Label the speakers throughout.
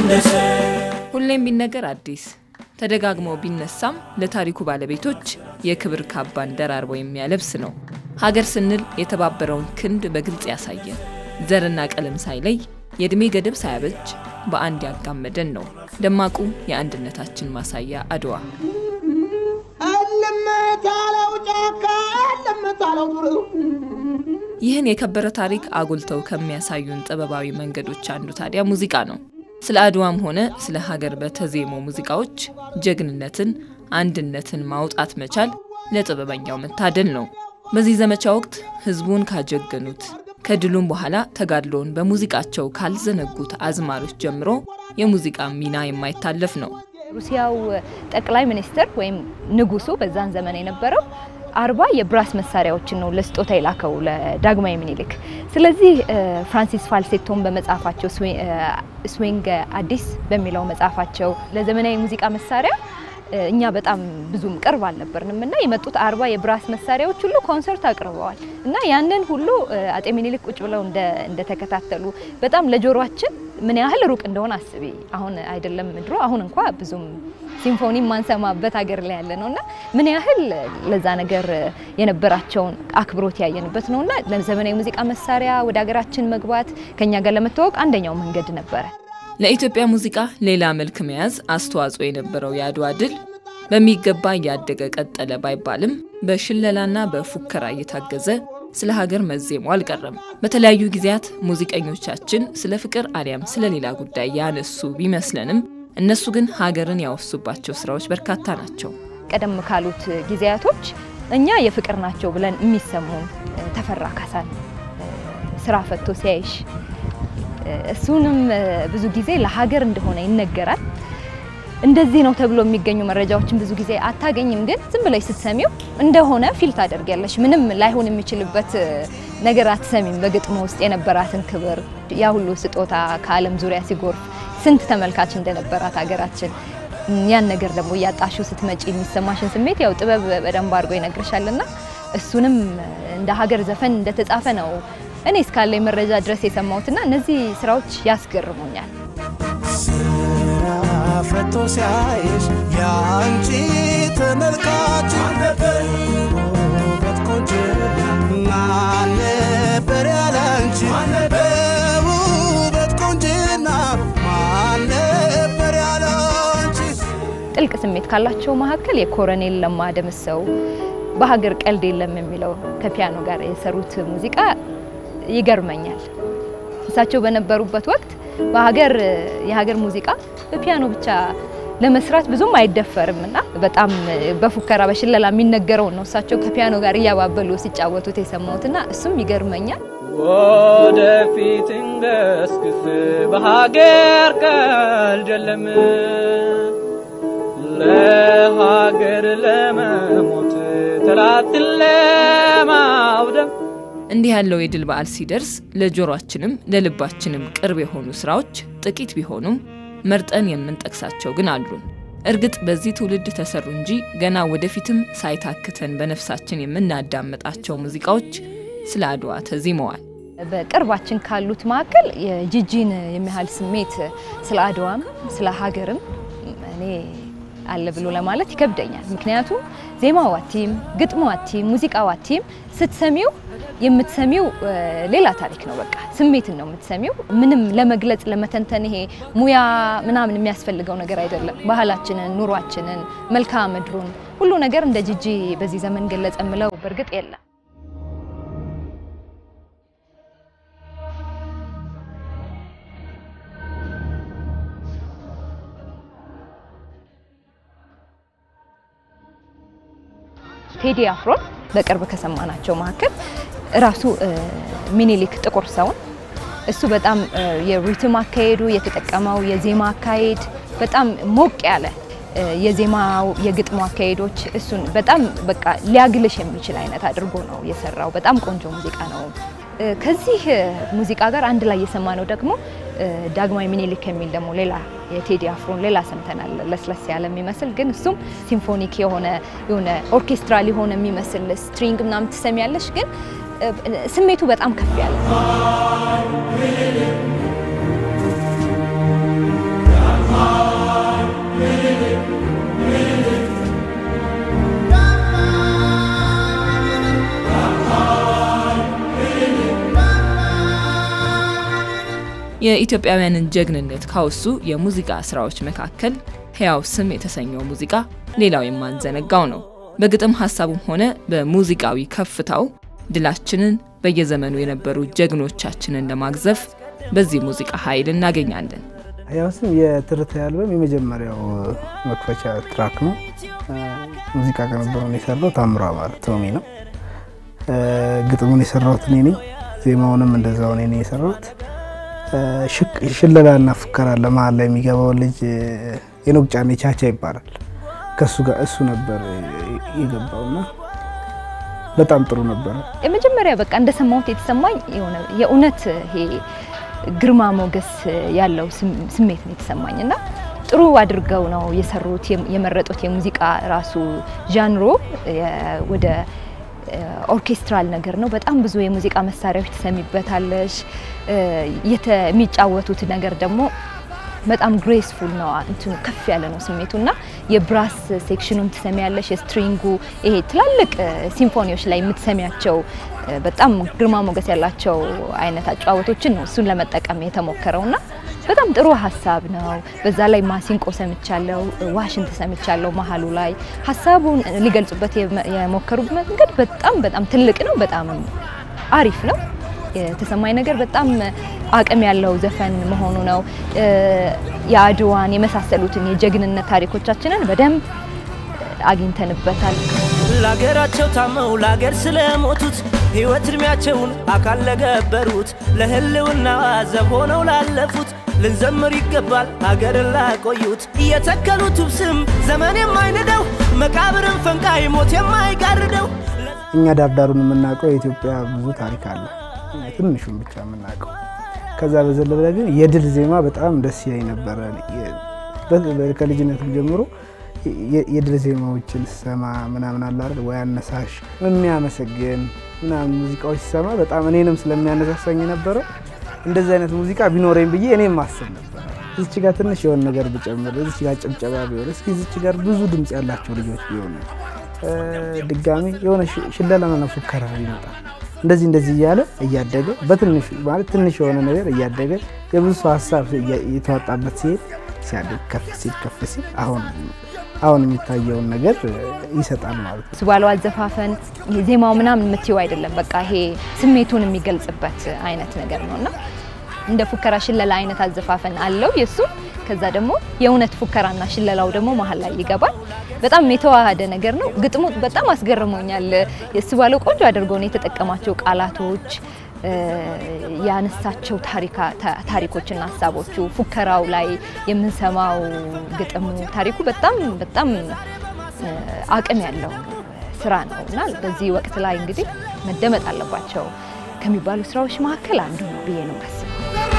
Speaker 1: ታደሰ
Speaker 2: ሁሌም ቢነገር አዲስ ተደጋግሞ ቢነሳም ለታሪኩ ባለቤቶች የክብር ካባን ደራርቦ የሚያለብስ ነው። ሀገር ስንል የተባበረውን ክንድ በግልጽ ያሳየ ዘርና ቀለም ሳይለይ የዕድሜ ገደብ ሳያበጅ በአንድ ያጋመደን ነው ደማቁ የአንድነታችን ማሳያ አድዋ።
Speaker 3: እልምታለው ጫካ እልምታለው ዱር
Speaker 2: ይህን የከበረ ታሪክ አጉልተው ከሚያሳዩን ጥበባዊ መንገዶች አንዱ ታዲያ ሙዚቃ ነው። ስለ አድዋም ሆነ ስለ ሀገር በተዜሙ ሙዚቃዎች ጀግንነትን፣ አንድነትን ማውጣት መቻል ለጥበበኛው መታደል ነው። በዚህ ዘመቻ ወቅት ህዝቡን ካጀገኑት ከድሉም በኋላ ተጋድሎውን በሙዚቃቸው ካልዘነጉት አዝማሪዎች ጀምሮ የሙዚቃ ሚና የማይታለፍ ነው።
Speaker 4: ሩሲያው ጠቅላይ ሚኒስትር ወይም ንጉሱ በዛን ዘመን የነበረው አርባ የብራስ መሳሪያዎችን ነው ለስጦታ የላከው ለዳግማዊ ምኒልክ። ስለዚህ ፍራንሲስ ፋልሴቶን በመጽሐፋቸው ስዊንግ አዲስ በሚለው መጽሐፋቸው ለዘመናዊ ሙዚቃ መሳሪያ እኛ በጣም ብዙም ቅርብ አልነበርንም እና የመጡት አርባ የብራስ መሳሪያዎች ሁሉ ኮንሰርት አቅርበዋል እና ያንን ሁሉ አጤ ሚኒሊክ ቁጭ ብለው እንደተከታተሉ በጣም ለጆሮአችን ምን ያህል ሩቅ እንደሆነ አስቢ። አሁን አይደለም ድሮ፣ አሁን እንኳ ብዙም ሲምፎኒ ማንሰማበት ሀገር ላይ ያለ ነው እና ምን ያህል ለዛ ነገር የነበራቸውን አክብሮት ያየንበት ነው እና ለዘመናዊ ሙዚቃ መሳሪያ ወደ ሀገራችን መግባት ከኛ ጋር ለመተዋወቅ አንደኛው መንገድ ነበረ።
Speaker 2: ለኢትዮጵያ ሙዚቃ ሌላ መልክ መያዝ አስተዋጽኦ የነበረው የአድዋ ድል በሚገባ እያደገ ቀጠለ ባይባልም በሽለላና በፉከራ እየታገዘ ስለ ሀገር መዜሙ አልቀረም። በተለያዩ ጊዜያት ሙዚቀኞቻችን ስለ ፍቅር አሊያም ስለ ሌላ ጉዳይ ያነሱ ቢመስለንም እነሱ ግን ሀገርን ያወሱባቸው ስራዎች በርካታ ናቸው።
Speaker 4: ቀደም ካሉት ጊዜያቶች እኛ የፍቅር ናቸው ብለን የሚሰሙን ተፈራ ካሳን ስራ ፈቶ ሲያይሽ እሱንም ብዙ ጊዜ ለሀገር እንደሆነ ይነገራል። እንደዚህ ነው ተብሎ የሚገኙ መረጃዎችን ብዙ ጊዜ አታገኝም፣ ግን ዝም ብለሽ ስትሰሚው እንደሆነ ፊል ታደርጊያለሽ። ምንም ላይሆን የሚችልበት ነገር አትሰሚም። በግጥሙ ውስጥ የነበራትን ክብር፣ ያ ሁሉ ስጦታ ከዓለም ዙሪያ ሲጎርፍ ስንት ተመልካች እንደነበራት ሀገራችን ያን ነገር ደግሞ እያጣሹ ስትመጪ የሚሰማሽን ስሜት ያው ጥበብ በደንብ አድርጎ ይነግርሻልና እሱንም እንደ ሀገር ዘፈን እንደተጻፈ ነው እኔ እስካለኝ መረጃ ድረስ የሰማሁትና እነዚህ ስራዎች ያስገርሙኛል።
Speaker 1: ስራ ፈቶ ሲያይሽ የአንቺ ተመልካች ውበት ቆንጆ ማን ነበር ያለ አንቺ በውበት ቆንጅና ማን ነበር ያለ አንቺ
Speaker 4: ጥልቅ ስሜት ካላቸው መካከል የኮረኔል ለማ ደምሰው በሀገር ቀልድ የለም የሚለው ከፒያኖ ጋር የሰሩት ሙዚቃ ይገርመኛል። እሳቸው በነበሩበት ወቅት በሀገር የሀገር ሙዚቃ በፒያኖ ብቻ ለመስራት ብዙም አይደፈርም እና በጣም በፉከራ በሽለላ የሚነገረውን ነው እሳቸው ከፒያኖ ጋር እያባበሉ ሲጫወቱት የሰማሁትና እሱም ይገርመኛል።
Speaker 5: ወደፊት እንገስግስ በሀገር ቀልድ የለም ለሀገር ለመሞት ጠላትን ለማውደም
Speaker 2: እንዲህ ያለው የድል በዓል ሲደርስ ለጆሮአችንም ለልባችንም ቅርብ የሆኑ ስራዎች ጥቂት ቢሆኑም መርጠን የምንጠቅሳቸው ግን አሉን። እርግጥ በዚህ ትውልድ ተሰሩ እንጂ ገና ወደፊትም ሳይታክተን በነፍሳችን የምናዳምጣቸው ሙዚቃዎች ስለ አድዋ ተዚመዋል።
Speaker 4: በቅርባችን ካሉት መካከል የጂጂን የሚያህል ስሜት ስለ አድዋም ስለ ሀገርም እኔ አለ ብሎ ለማለት ይከብደኛል። ምክንያቱም ዜማው አቲም፣ ግጥሙ አቲም፣ ሙዚቃው አቲም ስትሰሚው የምትሰሚው ሌላ ታሪክ ነው። በቃ ስሜትን ነው የምትሰሚው። ምንም ለመግለጽ ለመተንተን ይሄ ሙያ ምናምን የሚያስፈልገው ነገር አይደለም። ባህላችንን፣ ኑሯችንን፣ መልክዓ ምድሩን ሁሉ ነገር እንደ ጂጂ በዚህ ዘመን ገለጸ የምለው በእርግጥ የለም። ቴዲ አፍሮን በቅርብ ከሰማናቸው መካከል ራሱ ሚኒሊክ ጥቁር ሰውን እሱ በጣም የሪትም አካሄዱ የተጠቀመው የዜማ አካሄድ በጣም ሞቅ ያለ የዜማው የግጥሙ አካሄዶች እሱን በጣም በቃ ሊያግልሽ የሚችል አይነት አድርጎ ነው የሰራው። በጣም ቆንጆ ሙዚቃ ነው። ከዚህ ሙዚቃ ጋር አንድ ላይ የሰማነው ደግሞ ዳግማዊ ሚኒሊክ የሚል ደግሞ ሌላ የቴዲ አፍሮን ሌላ ሰምተናል። ለስለስ ያለ የሚመስል ግን እሱም ሲምፎኒክ የሆነ የሆነ ኦርኬስትራል የሆነ የሚመስል ስትሪንግ ምናምን ትሰሚያለሽ፣ ግን ስሜቱ በጣም ከፍ ያለ
Speaker 2: የኢትዮጵያውያንን ጀግንነት ካወሱ የሙዚቃ ስራዎች መካከል ሕያው ስም የተሰኘው ሙዚቃ ሌላው የማንዘነጋው ነው። በግጥም ሀሳቡም ሆነ በሙዚቃዊ ከፍታው ድላችንን በየዘመኑ የነበሩ ጀግኖቻችንን ለማግዘፍ በዚህ ሙዚቃ ኃይል እናገኛለን።
Speaker 6: ያው ስም የትርታ አልበም የመጀመሪያው መክፈቻ ትራክ ነው። ሙዚቃ ቅንብሩን የሰራው ታምሯ ማለት ቶሚ ነው። ግጥሙን የሰራሁት እኔ ነኝ። ዜማውንም እንደዛው እኔ ነኝ የሰራሁት። ሽለላና ፉከራ ለመሀል ላይ የሚገባው ልጅ የኖቅጫኔ ቻቻ ይባላል። ከሱ ጋር እሱ ነበር የገባውና በጣም ጥሩ ነበረ።
Speaker 4: የመጀመሪያ በቃ እንደሰማሁት የተሰማኝ የሆነ የእውነት ይሄ ግርማ ሞገስ ያለው ስሜት ነው የተሰማኝ እና ጥሩ አድርገው ነው የሰሩት። የመረጡት የሙዚቃ ራሱ ዣንሮ ወደ ኦርኬስትራል ነገር ነው። በጣም ብዙ የሙዚቃ መሳሪያዎች ትሰሚበታለሽ። የሚጫወቱት ነገር ደግሞ በጣም ግሬስፉል ነው። እንትኑ ከፍ ያለ ነው ስሜቱና የብራስ ሴክሽኑን ትሰሚያለሽ። የስትሪንጉ ይሄ ትላልቅ ሲምፎኒዎች ላይ የምትሰሚያቸው በጣም ግርማ ሞገስ ያላቸው አይነት አጨዋወቶችን ነው እሱን ለመጠቀም የተሞከረውና በጣም ጥሩ ሀሳብ ነው። በዛ ላይ ማሲንቆ ሰምቻለሁ፣ ዋሽንት ሰምቻለሁ። መሀሉ ላይ ሀሳቡን ሊገልጹበት የሞከሩት መንገድ በጣም በጣም ትልቅ ነው። በጣም አሪፍ ነው። የተሰማኝ ነገር በጣም አቅም ያለው ዘፈን መሆኑ ነው። የአድዋን የመሳሰሉትን የጀግንነት ታሪኮቻችንን በደንብ አግኝተንበታል።
Speaker 7: ለሀገራቸው ታመው ለሀገር ስለሞቱት ሕይወት እድሜያቸውን አካል ለገበሩት ለህልውና ዘብ ሆነው ላለፉት ልንዘምር ይገባል ሀገርን ላቆዩት እየተከሉት ውብ ስም ዘመን የማይንደው መቃብርን ፈንቃይ ሞት የማይጋርደው
Speaker 6: እኛ ዳርዳሩን የምናውቀው የኢትዮጵያ ብዙ ታሪክ አለ፣ ትንሹን ብቻ የምናውቀው። ከዛ በዘለለ ግን የድል ዜማ በጣም ደስ ይለኝ ነበረ። ከልጅነትም ጀምሮ የድል ዜማዎችን ስሰማ ምናምን አለ አይደል ወይ አነሳሽ የሚያመሰግን ምናምን ሙዚቃዎች ስሰማ በጣም እኔንም ስለሚያነሳሳኝ ነበረ። እንደዚህ አይነት ሙዚቃ ቢኖረኝ ብዬ እኔም ማሰብ ነበር። እዚች ጋር ትንሽ የሆነ ነገር ብጨምር፣ እዚች ጋር ጭብጨባ ቢሆን፣ እስኪ እዚች ጋር ብዙ ድምፅ ያላቸው ልጆች ቢሆኑ፣ ድጋሚ የሆነ ሽለላና ፉከራ ይመጣል። እንደዚህ እንደዚህ እያለ እያደገ በትንሹ ማለት ትንሽ የሆነ ነገር እያደገ የብዙ ሰው ሀሳብ የተዋጣበት ሲሄድ ሲያድግ ከፍ ሲል ከፍ ሲል አሁን አሁን የሚታየውን ነገር ይሰጣል ማለት ነው።
Speaker 4: እሱ ባለው አዘፋፈን ዜማው ምናምን የምትይው አይደለም። በቃ ይሄ ስሜቱን የሚገልጽበት አይነት ነገር ነው እና እንደ ፉከራ ሽለላ አይነት አዘፋፈን አለው የእሱ። ከዛ ደግሞ የእውነት ፉከራና ሽለላው ደግሞ መሀል ላይ ይገባል። በጣም የተዋሃደ ነገር ነው። ግጥሙ በጣም አስገርሞኛል። የእሱ ባለው ቆንጆ አድርገው ነው የተጠቀማቸው ቃላቶች ያነሳቸው ታሪኮችና ሀሳቦቹ ፉከራው ላይ የምንሰማው ግጥሙ ታሪኩ በጣም በጣም አቅም ያለው ስራ ነው እና በዚህ ወቅት ላይ እንግዲህ መደመጥ አለባቸው ከሚባሉ ስራዎች መካከል አንዱ ነው ብዬ ነው ማስበው።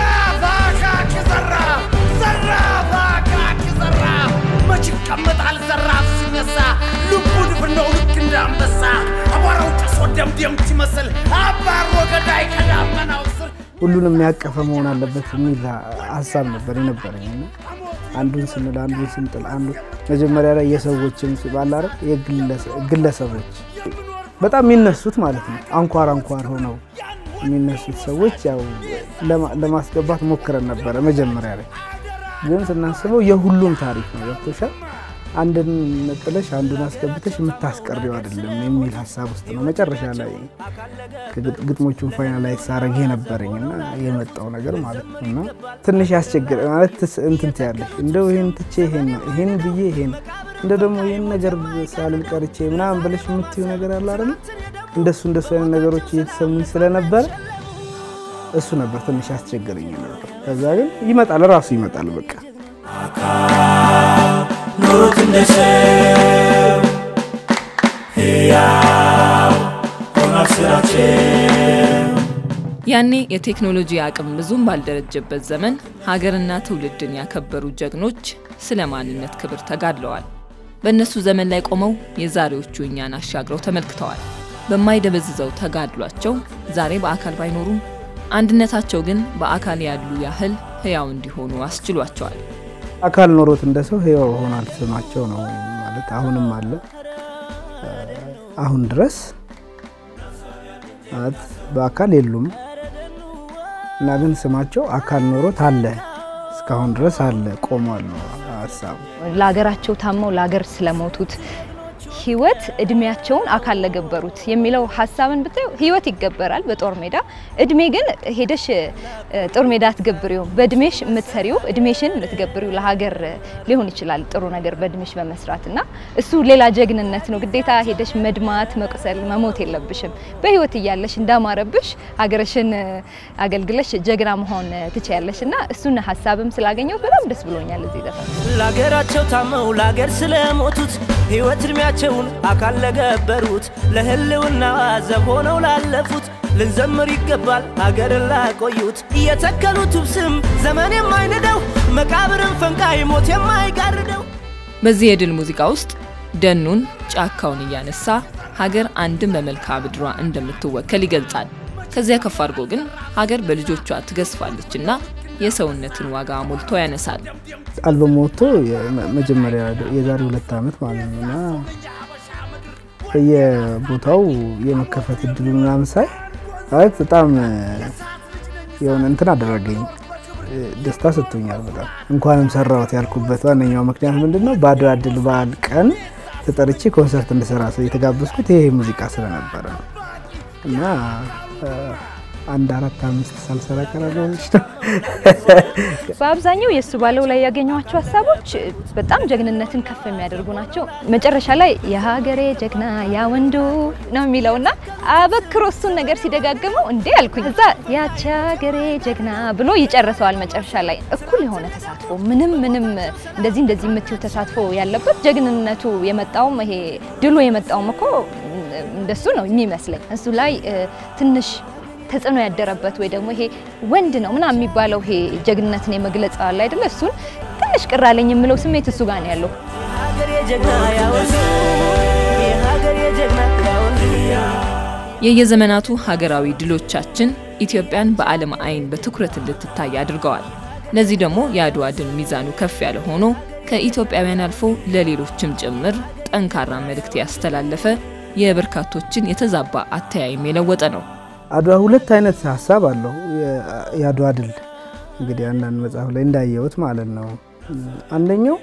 Speaker 8: መች ይቀመጣል ዘራፍ ሲነሳ ልቡ ድፍን ነው ልክ እንዳንበሳ አቧራው ጭሶ ደምደም ሲመስል አባሮ ገዳይ ከዳመናው ስር
Speaker 6: ሁሉንም ያቀፈ መሆን አለበት የሚል ሀሳብ ነበር የነበረኝ እና አንዱን ስንል አንዱን ስንጥል አንዱ መጀመሪያ ላይ የሰዎችን ባላረ ግለሰቦች በጣም የሚነሱት ማለት ነው አንኳር አንኳር ሆነው የሚነሱት ሰዎች ያው ለማስገባት ሞክረን ነበረ መጀመሪያ ላይ ግን ስናስበው የሁሉም ታሪክ ነው ገብቶሻል አንድን ነጥለሽ አንዱን አስገብተሽ የምታስቀሪው አይደለም የሚል ሀሳብ ውስጥ ነው መጨረሻ ላይ ግጥሞቹን ፋይናላይዝ ሳረግ የነበረኝ እና የመጣው ነገር ማለት ነው እና ትንሽ ያስቸግር ማለት እንትን ትያለሽ እንደው ይሄን ትቼ ይሄን ነው ይሄን ብዬ ይሄን እንደ ደግሞ ይህን ነገር ሳልል ቀርቼ ምናምን ብለሽ የምትዩ ነገር አለ አይደል እንደሱ እንደሱ አይነት ነገሮች እየተሰሙኝ ስለነበረ እሱ ነበር ትንሽ ያስቸገረኝ ነበር ከዛ ግን ይመጣል ራሱ ይመጣል በቃ
Speaker 7: ኑሩት እንደ ሰው ሕያው ሆኗል ስራቸው
Speaker 2: ያኔ የቴክኖሎጂ አቅም ብዙም ባልደረጀበት ዘመን ሀገርና ትውልድን ያከበሩ ጀግኖች ስለ ማንነት ክብር ተጋድለዋል። በእነሱ ዘመን ላይ ቆመው የዛሬዎቹ እኛን አሻግረው ተመልክተዋል። በማይደበዝዘው ተጋድሏቸው ዛሬ በአካል ባይኖሩም አንድነታቸው ግን በአካል ያሉ ያህል ሕያው እንዲሆኑ አስችሏቸዋል።
Speaker 6: አካል ኖሮት እንደ ሰው ህያው ሆኗል ስማቸው ነው ማለት አሁንም አለ አሁን ድረስ ማለት በአካል የሉም እና ግን ስማቸው አካል ኖሮት አለ እስካሁን ድረስ አለ ቆሟል ነው ሀሳቡ።
Speaker 4: ለሀገራቸው ታመው ለሀገር ስለሞቱት ህይወት እድሜያቸውን አካል ለገበሩት የሚለው ሀሳብን ብታዩ ህይወት ይገበራል በጦር ሜዳ። እድሜ ግን ሄደሽ እ፣ ጦር ሜዳ አትገብሪውም። በእድሜሽ የምትሰሪው እድሜሽን የምትገብሪው ለሀገር ሊሆን ይችላል ጥሩ ነገር በእድሜሽ በመስራት እና እሱ ሌላ ጀግንነት ነው። ግዴታ ሄደሽ መድማት፣ መቁሰል፣ መሞት የለብሽም። በህይወት እያለሽ እንዳማረብሽ ሀገርሽን እ፣ አገልግለሽ ጀግና መሆን ትችያለሽ እና እሱን ሀሳብም ስላገኘው በጣም ደስ ብሎኛል እዚህ ዘፈን
Speaker 7: ለአገራቸው ታመው ለአገር ስለሞቱት ሕይወት ዕድሜያቸውን አካል ለገበሩት ለህልውና ዘብ ሆነው ላለፉት ልንዘምር ይገባል ሀገርን ላቆዩት እየተከሉት ውብ ስም ዘመን የማይንደው መቃብርን ፈንቃይ ሞት የማይጋርደው
Speaker 2: በዚህ የድል ሙዚቃ ውስጥ ደኑን ጫካውን እያነሳ ሀገር አንድም በመልክዓ ምድሯ እንደምትወከል ይገልጻል። ከዚያ ከፍ አድርጎ ግን ሀገር በልጆቿ ትገዝፋለችና የሰውነትን ዋጋ ሞልቶ ያነሳል።
Speaker 6: አልበም ወጥቶ የመ- መጀመሪያ የዛሬ ሁለት ዓመት ማለት ነው እና በየቦታው የመከፈት እድሉ ምናምን ሳይ ማለት በጣም እ፣ የሆነ እንትን አደረገኝ እ፣ ደስታ ሰጥቶኛል። በጣም እንኳንም ሰራሁት ያልኩበት ዋነኛው ምክንያት ምንድን ነው? በአድዋ ድል በዓል ቀን ተጠርቼ ኮንሰርት እንድሰራ ሰው የተጋበዝኩት ይሄ ሙዚቃ ስለነበረ ነው እና እ፣ አንድ አራት አምስት ሳልሰራ ቀራለሁ ነው
Speaker 4: በአብዛኛው የእሱ ባለው ላይ ያገኘኋቸው ሀሳቦች በጣም ጀግንነትን ከፍ የሚያደርጉ ናቸው። መጨረሻ ላይ የሀገሬ ጀግና ያ ወንዱ ነው የሚለውና አበክሮ እሱን ነገር ሲደጋግመው እንዴ አልኩኝ። እዛ ያቺ ሀገሬ ጀግና ብሎ ይጨርሰዋል። መጨረሻ ላይ እኩል የሆነ ተሳትፎ ምንም ምንም እንደዚህ እንደዚህ የምትይው ተሳትፎ ያለበት ጀግንነቱ የመጣውም ይሄ ድሉ የመጣውም እኮ እንደሱ ነው የሚመስለኝ። እሱ ላይ እ፣ ትንሽ ተጽዕኖ ያደረበት ወይ ደግሞ ይሄ ወንድ ነው ምናምን የሚባለው ይሄ ጀግንነትን የመግለጽ አለ አይደለ? እሱን ትንሽ ቅር አለኝ የምለው ስሜት እሱ ጋር ነው ያለው።
Speaker 7: የሀገሬ ጀግና ያወንድ የሀገሬ ጀግና ያወንድ
Speaker 2: የየዘመናቱ ሀገራዊ ድሎቻችን ኢትዮጵያን በዓለም አይን በትኩረት እንድትታይ አድርገዋል። ለዚህ ደግሞ የአድዋ ድል ሚዛኑ ከፍ ያለ ሆኖ ከኢትዮጵያውያን አልፎ ለሌሎችም ጭምር ጠንካራ መልእክት ያስተላለፈ የበርካቶችን የተዛባ አተያይም የለወጠ ነው።
Speaker 6: አድዋ ሁለት አይነት ሀሳብ አለው። የ- የአድዋ ድል እንግዲህ አንዳንድ መጽሐፍ ላይ እንዳየሁት ማለት ነው። አንደኛው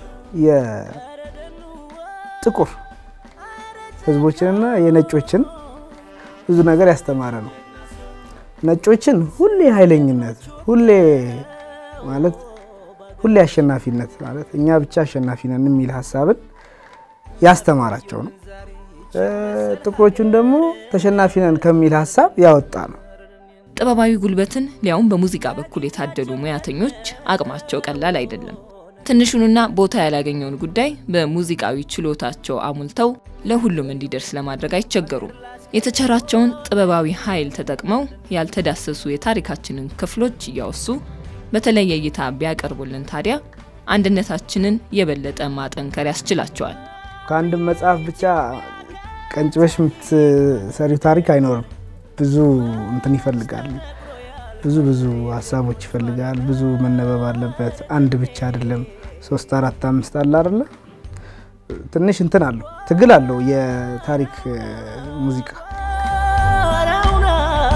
Speaker 6: የጥቁር ሕዝቦችንና የነጮችን ብዙ ነገር ያስተማረ ነው። ነጮችን ሁሌ ኃይለኝነት፣ ሁሌ ማለት ሁሌ አሸናፊነት ማለት እኛ ብቻ አሸናፊ ነን የሚል ሀሳብን ያስተማራቸው ነው። እ፣ ጥቁሮቹን ደግሞ ተሸናፊ ነን ከሚል ሀሳብ ያወጣ ነው።
Speaker 2: ጥበባዊ ጉልበትን ሊያውም በሙዚቃ በኩል የታደሉ ሙያተኞች አቅማቸው ቀላል አይደለም። ትንሹንና ቦታ ያላገኘውን ጉዳይ በሙዚቃዊ ችሎታቸው አሙልተው ለሁሉም እንዲደርስ ለማድረግ አይቸገሩም። የተቸራቸውን ጥበባዊ ኃይል ተጠቅመው ያልተዳሰሱ የታሪካችንን ክፍሎች እያወሱ በተለየ እይታ ቢያቀርቡልን ታዲያ አንድነታችንን የበለጠ ማጠንከር ያስችላቸዋል።
Speaker 6: ከአንድም መጽሐፍ ብቻ ቀንጭበሽ የምትሰሪው ታሪክ አይኖርም። ብዙ እንትን ይፈልጋል። ብዙ ብዙ ሀሳቦች ይፈልጋል። ብዙ መነበብ አለበት። አንድ ብቻ አይደለም። ሶስት አራት አምስት አለ አይደለ? ትንሽ እንትን አለው፣ ትግል አለው የታሪክ እ፣ ሙዚቃ
Speaker 7: ጎራውና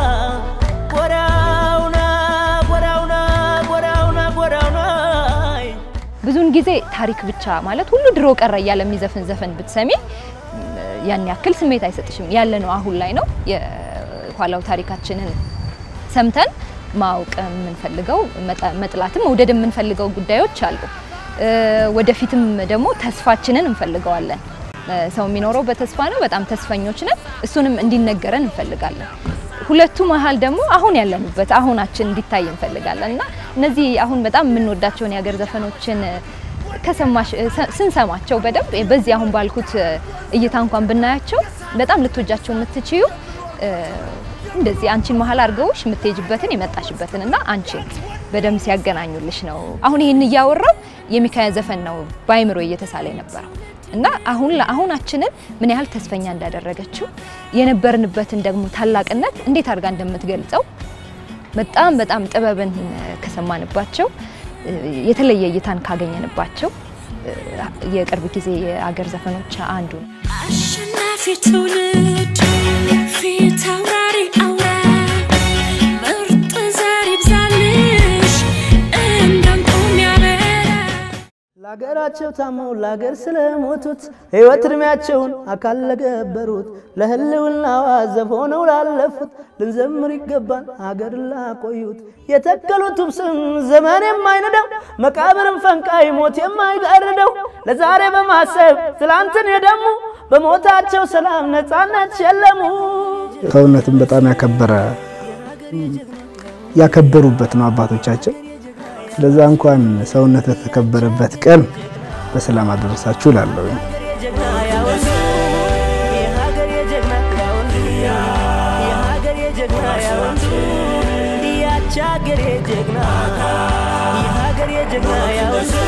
Speaker 7: ጎራውና ጎራውና ጎራውና ጎራውና
Speaker 4: ብዙውን ጊዜ ታሪክ ብቻ ማለት ሁሉ ድሮ ቀረ እያለ የሚዘፍን ዘፈን ብትሰሚ ያን ያክል ስሜት አይሰጥሽም። ያለ ነው አሁን ላይ ነው የኋላው ታሪካችንን ሰምተን ማወቅ የምንፈልገው መጠ- መጥላትም መውደድ የምንፈልገው ጉዳዮች አሉ። እ፣ ወደፊትም ደግሞ ተስፋችንን እንፈልገዋለን። እ፣ ሰው የሚኖረው በተስፋ ነው። በጣም ተስፈኞች ነን። እሱንም እንዲነገረን እንፈልጋለን። ሁለቱ መሀል ደግሞ አሁን ያለንበት አሁናችን እንዲታይ እንፈልጋለን እና እነዚህ አሁን በጣም የምንወዳቸውን የሀገር ዘፈኖችን ከሰማሽ ስ- ስንሰማቸው በደንብ በዚህ አሁን ባልኩት እይታ እንኳን ብናያቸው በጣም ልትወጃቸው የምትችዩ እ፣ እንደዚህ አንቺን መሀል አድርገውሽ የምትሄጅበትን የመጣሽበትን እና አንቺን በደንብ ሲያገናኙልሽ ነው። አሁን ይህን እያወራው የሚካያ ዘፈን ነው በአይምሮ እየተሳለ የነበረው እና አሁን አሁናችንን ምን ያህል ተስፈኛ እንዳደረገችው የነበርንበትን ደግሞ ታላቅነት እንዴት አድርጋ እንደምትገልጸው በጣም በጣም ጥበብን ከሰማንባቸው እ፣ የተለየ እይታን ካገኘንባቸው እ፣ የቅርብ ጊዜ የአገር ዘፈኖች አንዱ ነው።
Speaker 9: አሸናፊ ትውልድ ፊት አውራሪ አውራ ምርጥ ዘሪ ለሀገራቸው ታመው ለሀገር ስለሞቱት ሕይወት እድሜያቸውን አካል ለገበሩት ለህልውና ዋዘብ ሆነው ላለፉት ልንዘምር ይገባል ሀገር ላቆዩት የተከሉት ስም ዘመን የማይንደው መቃብርን ፈንቃይ ሞት የማይጋርደው ለዛሬ በማሰብ ትላንትን የደሙ በሞታቸው ሰላም ነፃነት ሸለሙ።
Speaker 6: ሰውነትን በጣም ያከበረ ያከበሩበት ነው አባቶቻችን። ስለዛ እንኳን ሰውነት ለተከበረበት ቀን በሰላም አደረሳችሁ እላለሁ።
Speaker 7: የሀገሬ ጀግና የሀገሬ ጀግና ያወሱ